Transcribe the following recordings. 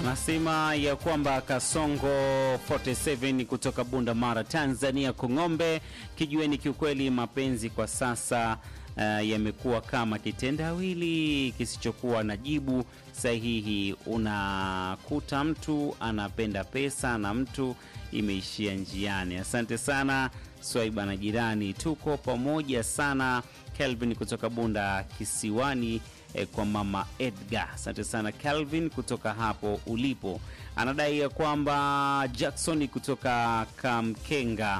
Anasema ya kwamba Kasongo 47 kutoka Bunda Mara, Tanzania, Kung'ombe kijueni, kiukweli mapenzi kwa sasa uh, yamekuwa kama kitendawili kisichokuwa na jibu sahihi. Unakuta mtu anapenda pesa na mtu imeishia njiani. Asante sana Swaiba na jirani, tuko pamoja sana. Kelvin kutoka Bunda Kisiwani eh, kwa mama Edgar. Asante sana Kelvin kutoka hapo ulipo. Anadai ya kwamba Jackson kutoka Kamkenga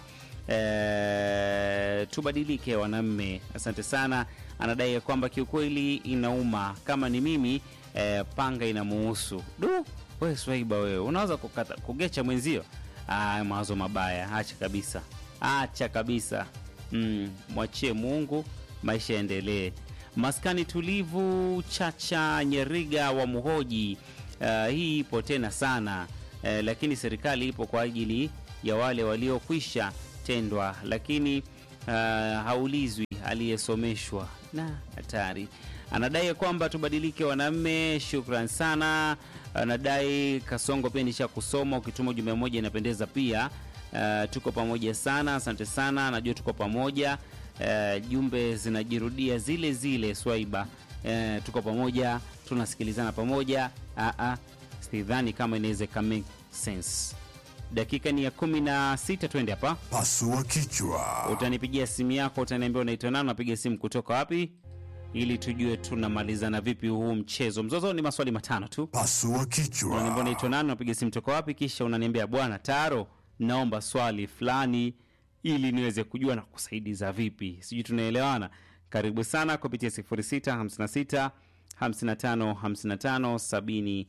eh, tubadilike wanaume. Asante sana. Anadai ya kwamba kiukweli inauma, kama ni mimi eh, panga inamuhusu. Du, wewe Swaiba, wewe unaweza kukata kugecha mwenzio? Ah, mawazo mabaya, acha kabisa, acha kabisa. Mm, mwachie Mungu, maisha yaendelee. Maskani tulivu Chacha Nyeriga wa Muhoji. Uh, hii ipo tena sana uh, lakini serikali ipo kwa ajili ya wale waliokwisha tendwa, lakini uh, haulizwi aliyesomeshwa na hatari. Anadai kwamba tubadilike wanaume. Shukran sana. Anadai Kasongo pia nisha kusoma, ukituma ujumbe mmoja inapendeza pia. Uh, tuko pamoja sana, asante sana, najua tuko pamoja. Uh, jumbe zinajirudia zile zile Swaiba. Uh, tuko pamoja, tunasikilizana pamoja. Uh, uh, sidhani kama inaweza ika make sense. Dakika ni ya kumi na sita, twende hapa. Pasua kichwa. Utanipigia simu yako, utaniambia unaitwa nani, unapiga simu kutoka wapi, ili tujue tunamalizana vipi huu mchezo. Mzozo ni maswali matano tu. Pasua Unaniambia kichwa. unaitwa nani, unapiga simu toka wapi, kisha unaniambia bwana Taro, naomba swali fulani ili niweze kujua na kusaidiza vipi. Sijui tunaelewana. Karibu sana kupitia 0656 55 55 71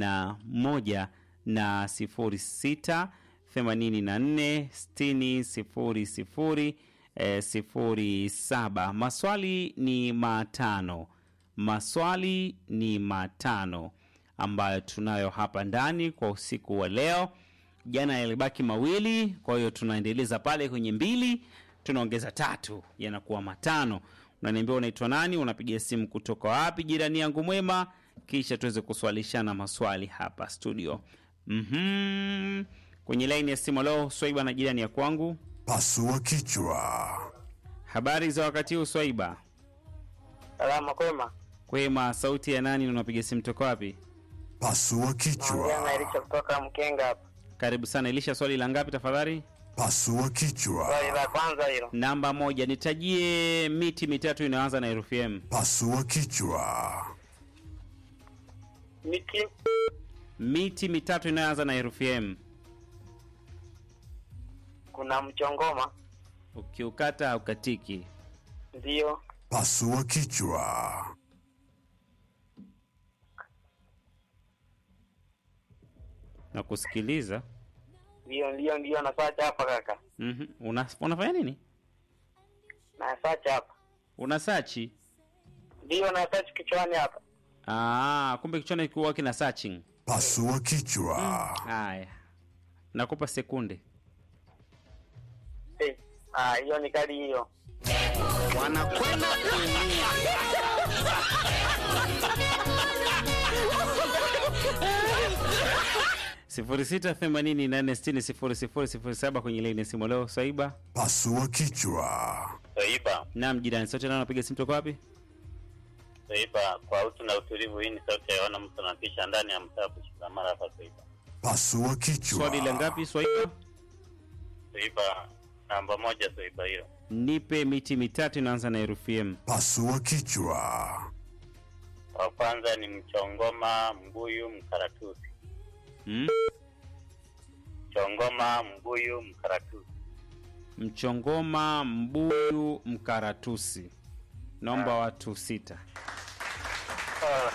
na 06 84 60 00 eh, 07. Maswali ni matano, maswali ni matano ambayo tunayo hapa ndani kwa usiku wa leo. Jana yalibaki mawili, kwa hiyo tunaendeleza pale kwenye mbili, tunaongeza tatu, yanakuwa matano. Unaniambia unaitwa nani, unapiga simu kutoka wapi, jirani yangu mwema, kisha tuweze kuswalishana maswali hapa studio. Mhm. Kwenye laini ya simu leo, Swaiba na jirani ya kwangu. Pasua kichwa. Habari za wakati huu Swaiba? Salama kwema. Kwema, sauti ya nani na unapiga simu toka wapi? Pasua Naongea na kichwa. Elisha kutoka Mkenga hapa. Karibu sana. Elisha, swali la ngapi tafadhali? Pasua kichwa. Swali la kwanza hilo. Namba moja, nitajie miti mitatu inaanza na herufi M. Pasua kichwa. Miti Miti mitatu inayoanza na herufi M. kuna mchongoma, Ukiukata haukatiki. ndio. Pasua kichwa. Na kusikiliza. Ndio, ndio, ndio nasacha hapa kaka. Mhm. Una, unafanya nini? Nasacha hapa. Una sachi? Ndio nasacha kichwani hapa. Ah, kumbe kichwani kuwa kina searching. Pasua kichwa. Haya. Nakupa sekunde. Eh, ah, hiyo ni kali hiyo. Wanakwenda sifuri sita themanini nane sitini sifuri sifuri sifuri saba kwenye laini ya simu leo. Swaiba Pasua kichwa. Swaiba, nam jirani sote nao napiga simu toka wapi? Swaiba, kwa utu na utulivu. Hii ni sauti ya Yohana mtu anatisha ndani ya mtaa Bushikamara hapa Swaiba. Pasua kichwa. Swali la ngapi Swaiba? Swaiba namba moja, Swaiba hiyo. Nipe miti mitatu inaanza na herufi M. Pasua kichwa. Wa kwanza ni mchongoma, mbuyu, mkaratusi. Hmm? Chongoma, mbuyu, mkaratusi. Mchongoma, mbuyu, mkaratusi. Naomba watu sita. Ah,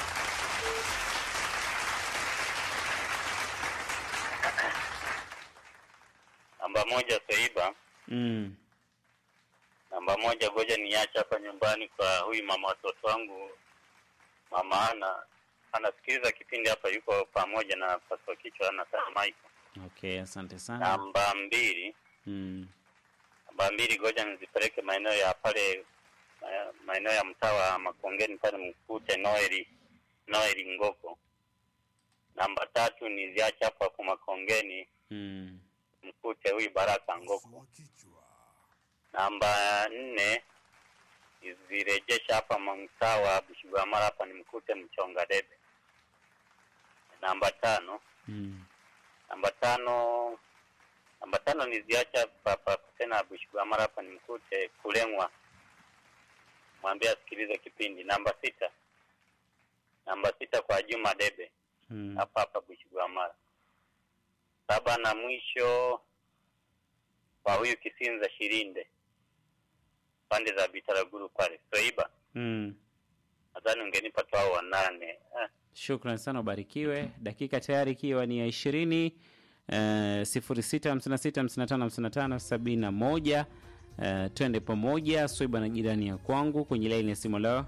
Namba moja, Swaiba. Mm. Namba moja, ngoja niache hapa nyumbani kwa huyu mama watoto wangu. Mama ana anasikiliza kipindi hapa, yuko pamoja na paswa kichwa na sana Michael. Okay, asante sana. Namba mbili, Mm. namba mbili, ngoja nizipeleke maeneo ya pale eh, maeneo ya mtaa wa Makongeni pale mkute Noeli Noeli Ngoko. Namba tatu niziache hapo hapo Makongeni, Mm. mkute huyu Baraka Ngoko. Pasua kichwa. Namba nne nizirejesha hapa mtaa wa Bushigwamara hapa nimkute Mchonga Debe. Namba tano Mm. namba tano namba tano niziacha hapa tena Bushigwamara hapa nimkute Kulengwa, mwambie asikilize kipindi. Namba sita namba sita kwa Juma Debe Mm. hapa hapa Bushigwamara. Saba na mwisho kwa huyu Kisinza Shirinde pande za Bitaraguru pale Soiba, Mm. nadhani ungenipa tu hao wanane. Eh, Shukran sana, ubarikiwe. Dakika tayari ikiwa ni ya ishirini sifuri sita hamsini na sita hamsini na tano hamsini na tano sabini na moja. Eh, twende pamoja. Swaiba na jirani ya kwangu kwenye laini ya simu leo.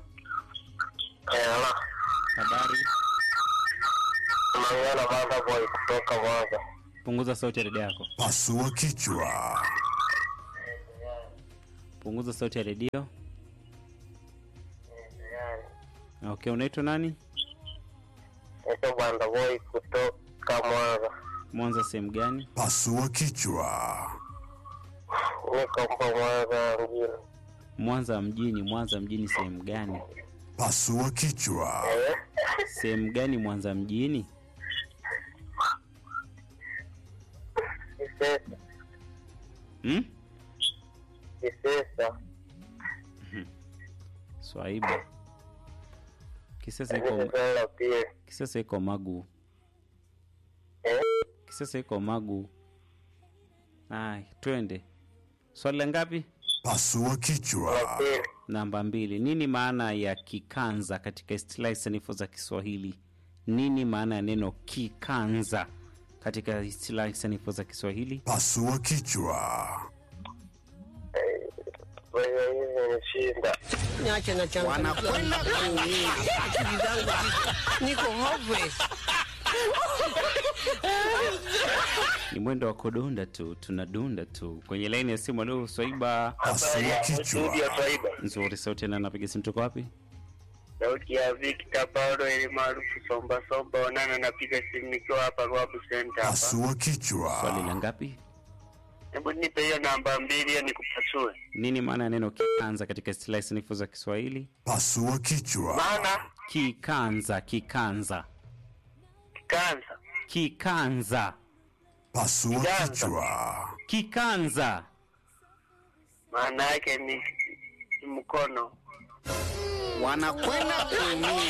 Habari, Mangana Manda Boy kutoka Mwanza. punguza sauti ya redio yako, Pasua kichwa. punguza sauti ya redio. Okay, unaitwa nani? Naitwa Banda Boy kutoka Mwanza. Mwanza sehemu gani? Pasua kichwa. Niko mpo Mwanza mjini. Mwanza mjini. Mwanza mjini sehemu gani? Pasua kichwa. Eh? Sehemu gani Mwanza mjini? Kisesa. Hmm? Kisesa. Swaiba. Kisesa Kisesa iko la pili. Kisesa iko Magu. Eh? Kisesa iko Magu. Ay, twende. Swali la ngapi? Pasua La kichwa. pili. Namba mbili. Nini maana ya kikanza katika istilahi sanifu za Kiswahili? Nini maana ya neno kikanza katika istilahi sanifu za Kiswahili? Pasua kichwa. Wewe hivi nishinda. niache na changamoto kuumia. Akili zangu ziko- niko hopeless. Ni mwendo wa kudunda tu, tunadunda tu. Kwenye laini ya simu leo Swaiba Pasua Studio kichwa. Swaiba. nzuri, sauti na napiga simu, tuko wapi? Sauti ya Victor Paulo ili maarufu Somba Somba Onana, napiga simu nikiwa hapa Rwabu Center hapa. Pasua Swali kichwa. la ngapi? Hebu nipe hiyo namba mbili hiyo nikupasue. Nini maana ya neno kikanza katika istilahi sanifu za Kiswahili? Pasua kichwa. Maana Kikanza, kikanza, kikanza kikanza, Pasua Kiganza. kichwa. kikanza. maana yake ni ni mkono. Wanakwenda kuumia.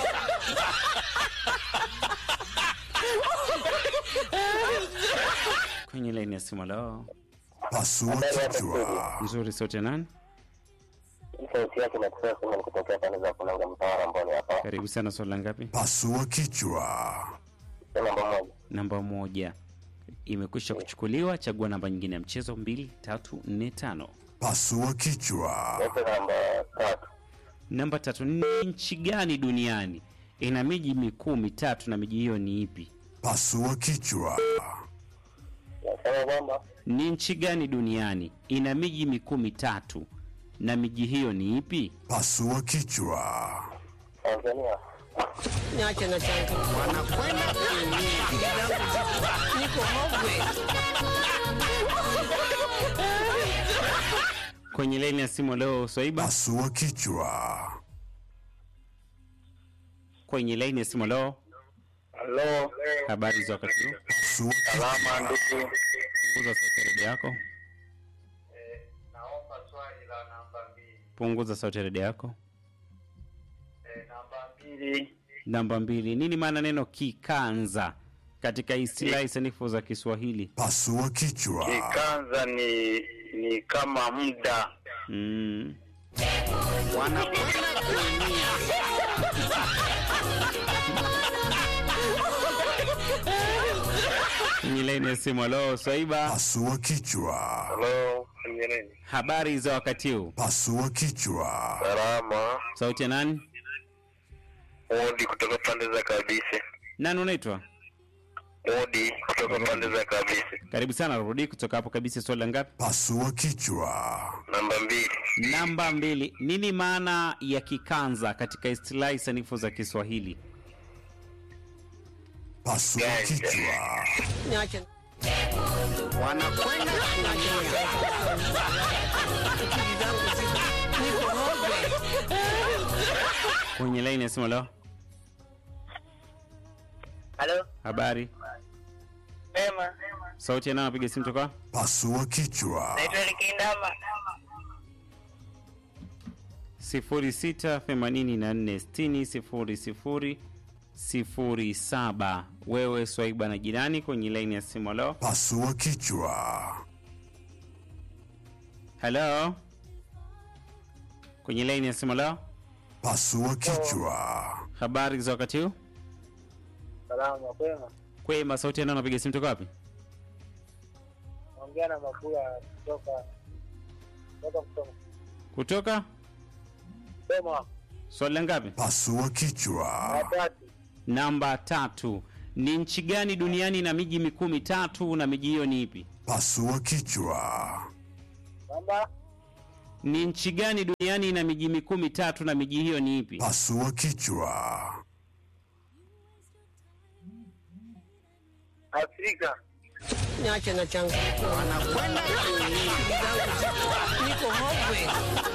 Kwenye laini ya simu leo Pasua kichwa. nzuri, sauti ya nani? Sauti yake nakutoa sema ni kutokea pande za Kulanga Mtawara Mboni hapa. Karibu sana. Swali la ngapi? Pasua kichwa. Namba moja. Namba moja imekwisha kuchukuliwa. Chagua namba nyingine ya mchezo, mbili, tatu, nne, tano. Pasua kichwa. Nipe namba tatu. Namba tatu, ni nchi gani duniani ina miji mikuu mitatu na miji hiyo ni ipi? Pasua kichwa. Nasema kwamba Ni nchi gani duniani ina miji mikuu mitatu na miji hiyo ni ipi? Pasua kichwa. Tanzania. Niache na changamoto. Wanakwenda kuumia. Akili zangu ziko- niko hopeless. Kwenye laini ya simu leo Swaiba, Pasua kichwa. kwenye laini ya simu leo, Halo. habari za wakati huu? Pasua kichwa. Salama ndugu. Punguza sauti ya redio yako, Naomba swali la namba mbili. punguza sauti ya redio yako. Namba mbili. Namba mbili, nini maana neno kikanza katika istilahi sanifu za Kiswahili? Pasua kichwa. Kikanza ni ni kama muda. Mm. Wanakwenda kuumia. Kwenye laini ya simu leo Swaiba, Pasua kichwa. Halo. Kwenye nini? habari za wakati huu? Pasua kichwa. Salama. Sauti ya nani? Odi kutoka pande za kabisa. Nani unaitwa? Odi kutoka pande za kabisa. Karibu sana, rudi kutoka hapo kabisa. Swali la ngapi? Pasua kichwa. Namba mbili. Namba mbili, nini maana ya kikanza katika istilahi sanifu za Kiswahili? Pasua kichwa. Niache. Wanakwenda kuumia. Akili zangu ziko- niko hopeless. kwenye laini ya simu leo. Halo, Habari, sema. sauti ya nani anapiga simu toka? Pasua kichwa. Naitwa Likindama. 0684600007. Wewe Swaiba na jirani kwenye laini ya simu leo. Pasua kichwa. Hello, kwenye laini ya simu leo. Pasua kichwa. Habari za wakati huu? Salama, kwema. Kwema, sauti ya nani anapiga simu toka wapi? Naongea na Mabula kutoka kutoka Msoma. Kutoka Soma, swali la ngapi? Pasua kichwa. watatu. Namba tatu. Ni nchi gani duniani na miji mikuu mitatu na miji hiyo ni ipi? Pasua kichwa. Namba Ni nchi gani duniani na miji mikuu mitatu na miji hiyo ni ipi? Pasua kichwa. Afrika. Niache na changamoto. Wanakwenda kuumia. Akili zangu ziko- niko hopeless.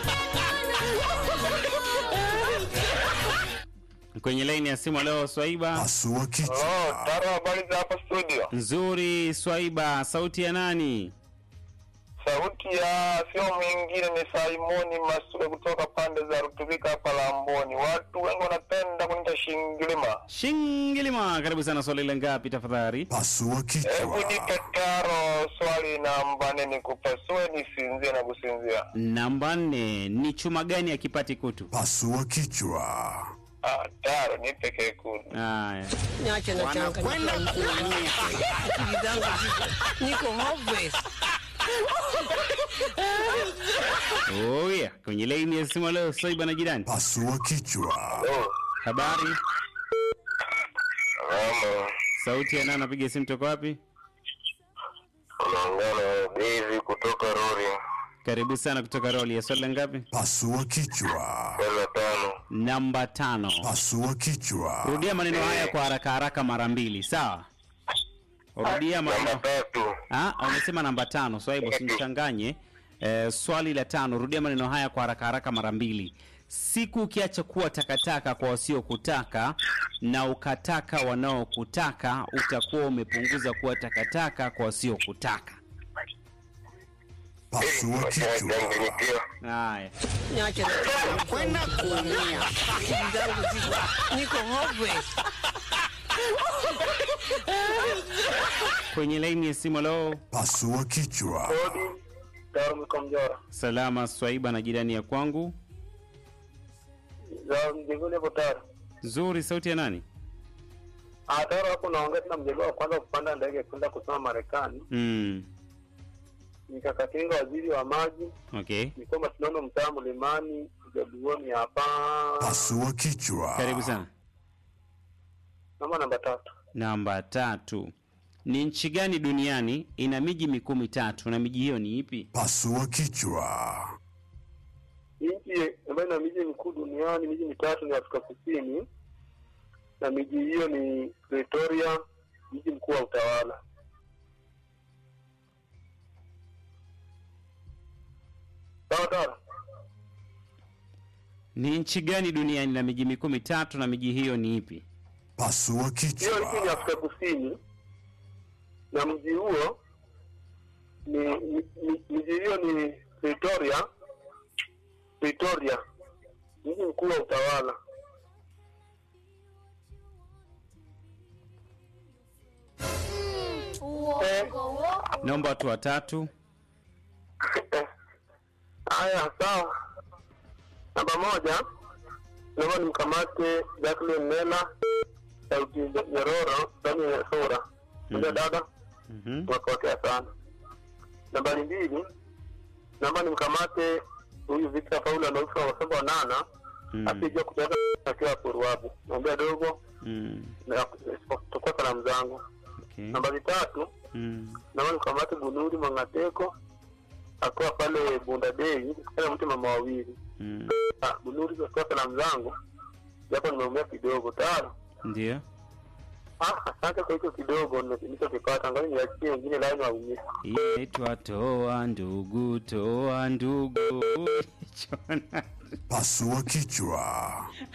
Kwenye laini ya simu leo Swaiba. Pasua kichwa. Taro, habari za hapa studio? Nzuri Swaiba, sauti ya nani? Sauti ya sio mwingine ni Simoni Masule kutoka pande za Rutubika hapa Lamboni. Watu wengi wanapenda kuniita Shingilima. Shingilima, karibu sana. Swali la ngapi tafadhali? Pasua Hebu kichwa. nipe Taro swali namba nne nikupasue nisinzie na kusinzia. Namba nne. Ni chuma gani akipati kutu? Pasua kichwa. Ah, Taro nipe kekundu. Haya, Niache na changamoto. Akili zangu ziko- niko hopeless. oh yeah. Kwenye laini ya simu leo Swaiba na jirani. Pasua kichwa. Oh, Habari, mama. sauti ya nani? Anapiga simu toka wapi? Unaongea na David kutoka Rori. Karibu sana kutoka roli ya swali la ngapi? Pasua kichwa. Kwenda tano. Namba tano. Pasua kichwa. Rudia maneno haya kwa haraka haraka mara mbili, sawa? Rudia Namba maneno. tatu. Ah, umesema namba tano. Swaibu, usimchanganye. Eh, swali la tano, rudia maneno haya kwa haraka haraka mara mbili. Siku ukiacha kuwa takataka kwa wasiokutaka na ukataka wanaokutaka, utakuwa umepunguza kuwa takataka kwa wasiokutaka. Pasua kichwa. Changanyikiwa. Haya, Niache na changamoto. Kwenda kuumia. Akili zangu ziko- niko hopeless. kwenye laini ya simu leo, Pasua kichwa. Kodi. Taro Mkomjora. salama Swaiba na jirani ya kwangu. Za mjengoni hapo Taro. Nzuri, sauti ya nani? Ah, Taro hapo naongea tena mjengo wa kwanza kupanda ndege kwenda kusoma Marekani. Mm, Nikakatinga waziri wa maji. okay. Nilikuwa mashindano mtaa mlimani Jaduoni hapa. Pasua kichwa. Karibu sana. Namba namba tatu. Namba tatu. Ni nchi gani duniani ina miji mikuu mitatu na miji hiyo ni ipi? Pasua kichwa. Nchi ambayo ina miji mikuu duniani, miji mitatu ni Afrika Kusini, na miji hiyo ni Pretoria, mji mkuu wa utawala. Sawa sawa. Ni nchi gani duniani na miji mikuu mitatu na miji hiyo ni ipi? Pasua Hiyo nchi ni kichwa. Afrika Kusini, na mji huo ni mi- mi- miji hiyo ni Pretoria, Pretoria, mji mkuu wa utawala. Naomba watu watatu. Haya, sawa. Namba moja, naomba nimkamate Jacqueline Mela sauti nyororo ndani ya sura. Ndio dada, Mhm. tunakuokea sana. Nambari mbili, naomba nimkamate huyu Victor Paula Naufa wa saba nana Mm. asijua kutoka akiwa Puruabu. Naambia dogo Mm. na tukua salamu zangu. Okay. Nambari tatu, Mm. naomba nimkamate Bunuri Mwangateko akiwa pale Bunda Dei, kana mtu mama wawili. Mm. Ah, Bunuri kwa salamu zangu japo nimeumia kidogo tano. Ndio. Ah, asante kwa hicho kidogo nilichokipata, ngoja niachie wengine laini waumie. inaitwa toa ndugu, toa ndugu. Chona. Pasua kichwa.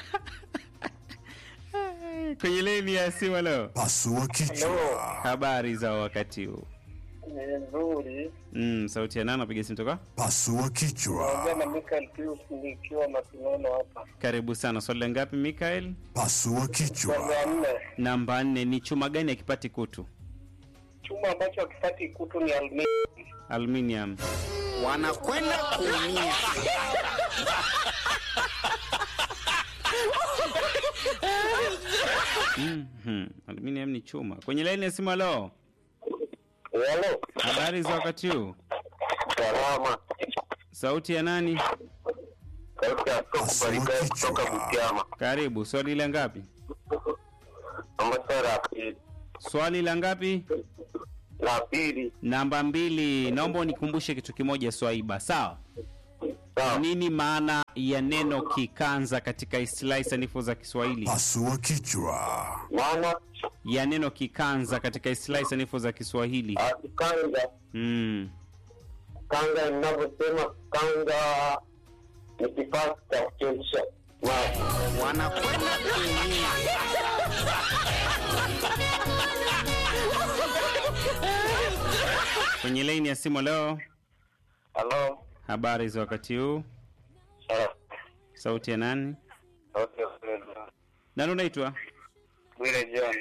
Kwenye leni ya simu leo, Pasua kichwa. habari za wakati huu? Ni nzuri. Mm, sauti ya nani? Napiga simu toka. Pasua kichwa. na Michael Pius nikiwa Masinono hapa. Karibu sana. Swali la ngapi Mikael? Pasua kichwa. nne, Namba nne. Ni chuma gani akipati kutu? chuma ambacho hakipati kutu ni alumini. Aluminium. wanakwenda kuumia. Mhm. Aluminium ni chuma. Kwenye laini ya simu leo, Halo, habari za wakati huu? salama. Sauti ya nani? Sauti ya Pasua kubarika kutoka kichwa. Butiama. Karibu. Swali la ngapi? Namba sasa la pili. Swali la ngapi? La pili. Namba mbili. Naomba unikumbushe kitu kimoja Swaiba, sawa? Sawa. Nini maana ya neno kikanza katika istilahi sanifu za Kiswahili? Pasua kichwa. Maana Ya neno kikanza katika istilahi sanifu za Kiswahili. akikanga Mm. kanga ninavyosema kanga ni kifaa cha kuchemsha maji. wanakwenda kuumia. Kwenye laini ya simu leo, Halo. habari za wakati huu? Sawa. Sauti ya nani? Sauti ya Fredo. Nani unaitwa? Bwire John.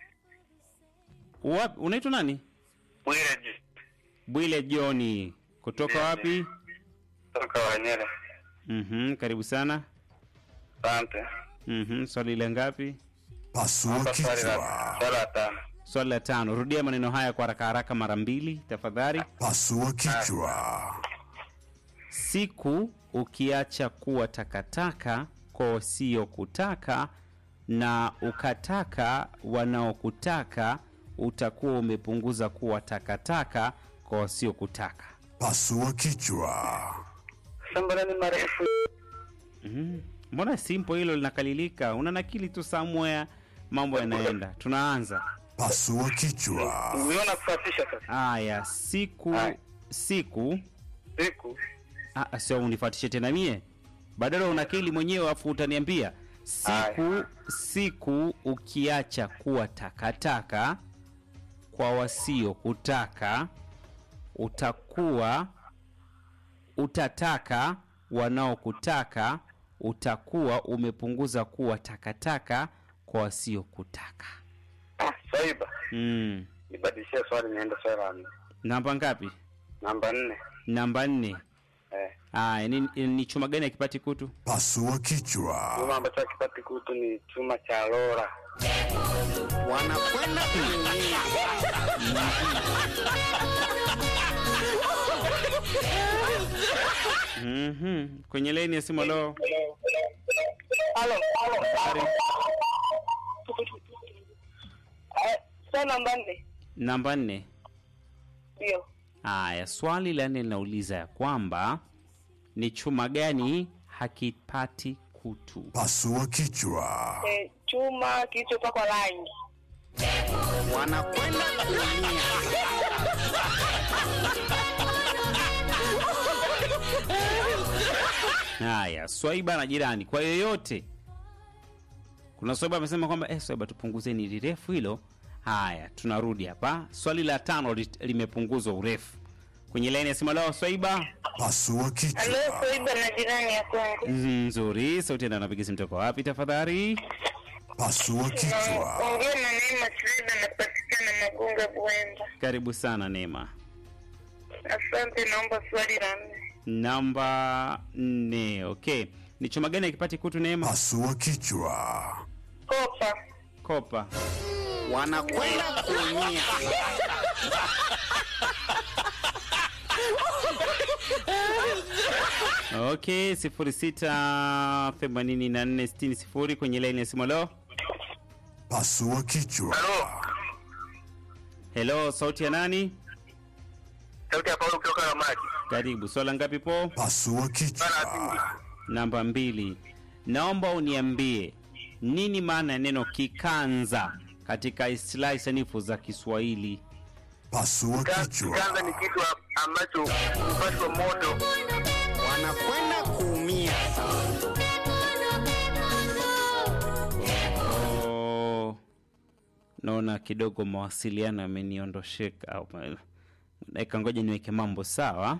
Wapi? Unaitwa nani? Bwire John. Bwile Joni. Kutoka wapi? Toka Wanyere. Mhm, karibu sana. Asante. Mhm, swali la ngapi? Pasua Hapa swali kichwa. la swali la tano. Swali la tano. Rudia maneno haya kwa haraka haraka mara mbili tafadhali. Pasua kichwa. Siku ukiacha kuwa takataka kwa wasiokutaka na ukataka wanaokutaka, utakuwa umepunguza kuwa takataka kwa wasiokutaka. Pasua kichwa. Shamba ni marefu. Mhm. Mbona simple hilo linakalilika? Una nakili tu somewhere, mambo yanaenda. Tunaanza. Pasua kichwa. Umeona kufuatisha sasa. Haya, siku Haya. siku Siku Ah, sio unifuatishe tena mie badala unakili mwenyewe afu utaniambia siku siku ukiacha kuwa takataka kwa wasio kutaka utakuwa utataka wanaokutaka utakuwa umepunguza kuwa takataka kwa wasio kutaka ah, Swaiba. mm. Nibadilishie swali niende swali la nne. namba ngapi Namba nne. namba nne Eh. aya ni, ni chuma gani akipati kutu Pasua kichwa. Chuma ambacho hakipati kutu ni chuma cha lora. wanakwenda kuumia. Mhm. Kwenye laini ya simu leo. Halo, halo. Habari. Eh, Swali namba nne. Namba nne. Ndio. Aya, swali la nne linauliza ya kwamba ni chuma gani hakipati kutu? Pasua kichwa. Eh, chuma kilichopakwa rangi. wanakwenda kuumia. Haya, Swaiba na jirani, kwa yoyote. Kuna Swaiba amesema kwamba eh, Swaiba tupunguzeni lirefu hilo. Haya, tunarudi hapa. Swali la tano li- limepunguzwa urefu. Kwenye laini ya simu leo Swaiba. Pasua kichwa. Swaiba na jirani ya kwangu. Nzuri, sauti ndio anapiga simu toka wapi tafadhali? Pasua kichwa. Ongea na Neema Swaiba napatikana Magunga Bwenda. Karibu sana Neema. Asante, naomba swali la nne. Namba nne. Okay, ni chuma gani akipati kutu Neema? Pasua kichwa. Kopa. Kopa. wanakwenda kuumia. Okay, sifuri sita themanini na nne sitini sifuri kwenye laini ya simu. Leo Pasua kichwa. hello, sauti ya nani? Sauti ya Paulo kutoka na maji. Karibu. Swala ngapi po? Pasua kichwa. Namba mbili. Naomba uniambie nini maana ya neno kikanza katika istilahi sanifu za Kiswahili? Pasua Ka- kichwa. Kikanga ni kitu a- ambacho hupashwa moto. wanakwenda kuumia. Oh, naona kidogo mawasiliano yameniondosheka. au ma- Dakika, ngoja niweke mambo sawa.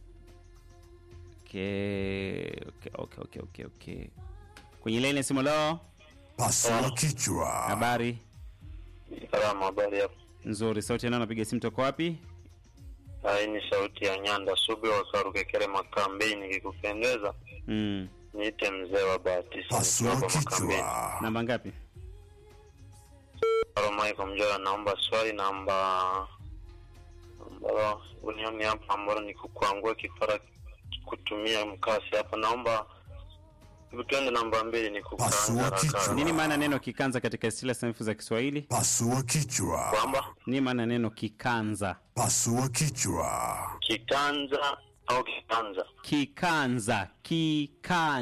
Okay, okay, okay, okay, okay, okay. Kwenye laini ya simu leo, Pasua kichwa. habari Salama, habari hapo? nzuri. Sauti yanao, napiga simu toka wapi? Hii ni sauti ya Nyanda Subi wa Karukekere Makambeni. Nikikupendeza Mm. niite mzee wa Bahati. Pasua kichwa. Namba ngapi? Michael Mjora, naomba swali namba ambalo unioni hapa, ambalo ni kukwangua kifara kutumia mkasi hapa. Naomba tuende namba mbili, ni kukaanga Pasua kichwa. haraka. Nini maana neno kikanza katika istilahi sanifu za Kiswahili? Pasua kichwa. kwamba Nini maana neno kikanza? Pasua kichwa. kikanza au kikanza Kikanza, kikanza.